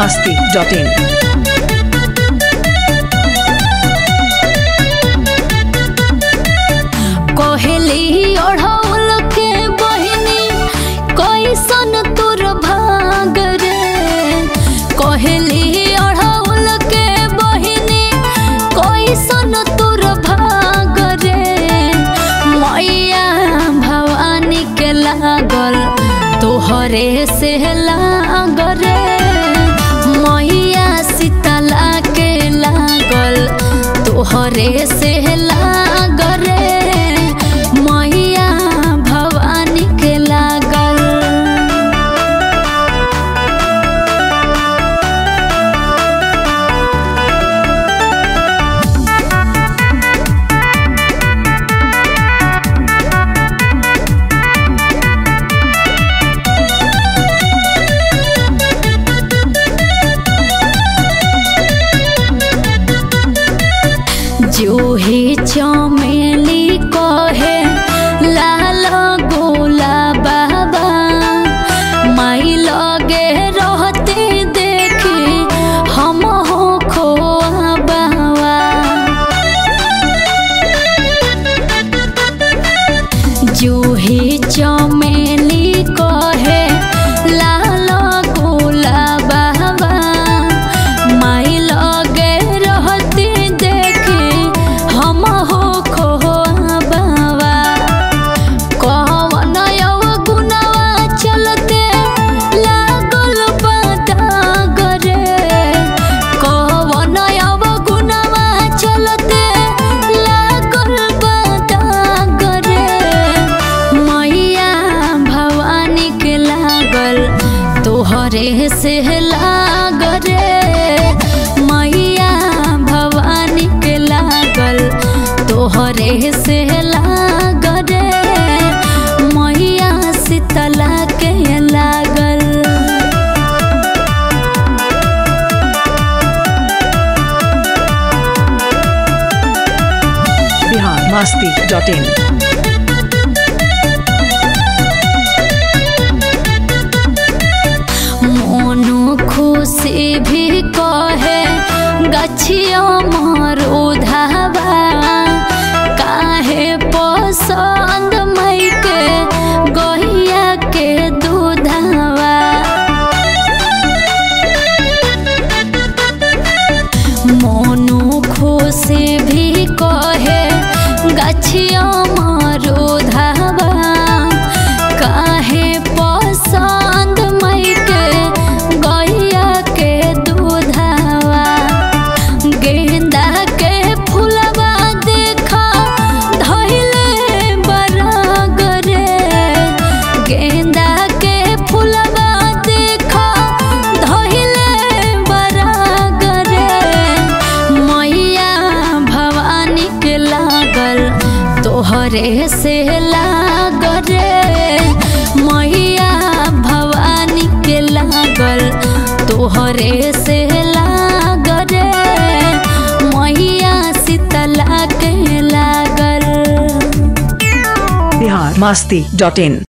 masti.in. Kohli ओढ़ौल के बहिनी कैसन तोर भाग रे कोहली ओढ़ौल के बहिनी कैसन तोर भाग रे मैया भवानी के लागल तोहरे से लाग रे मैया सीतला के लागल तोहरे से लाग रे मैया भवानी के लागल जूही चमेली कहे लाल गोला बाबा माई लगे रहते देखी हम हो खोआ बाबा जूही चमेली कहे लाल गोला बाबा माई लगे रहती देखी हम हो खोआ बाबा कवन यव गुनवा चलते लागल बादाग रे कवन यव गुनवा चलते लागल बादाग रे मैया भवानी के लागल तोहरे से लाग रे मैया भवानी के लागल तोहरे से लाग रे मैया शीतला के लागल Bihar masti.in. मोनू खुशी भी कहे गछिया मारो धावा काहे पसंद मई के गहिया के दूधावा मोनू खुशी भी कहे गछिया मारो धावा काहे पसंद मई के गैया के दूधावा गेंदा के फूलवा देखा धइले बरगरे गेंदा के फूलवा देखा धइले बरगरे मैया भवानी के लागल तोहरे से लाग रे मैया भवानी के लागल तोहरे से लाग रे मैया शीतला के लागल Bihar masti.in.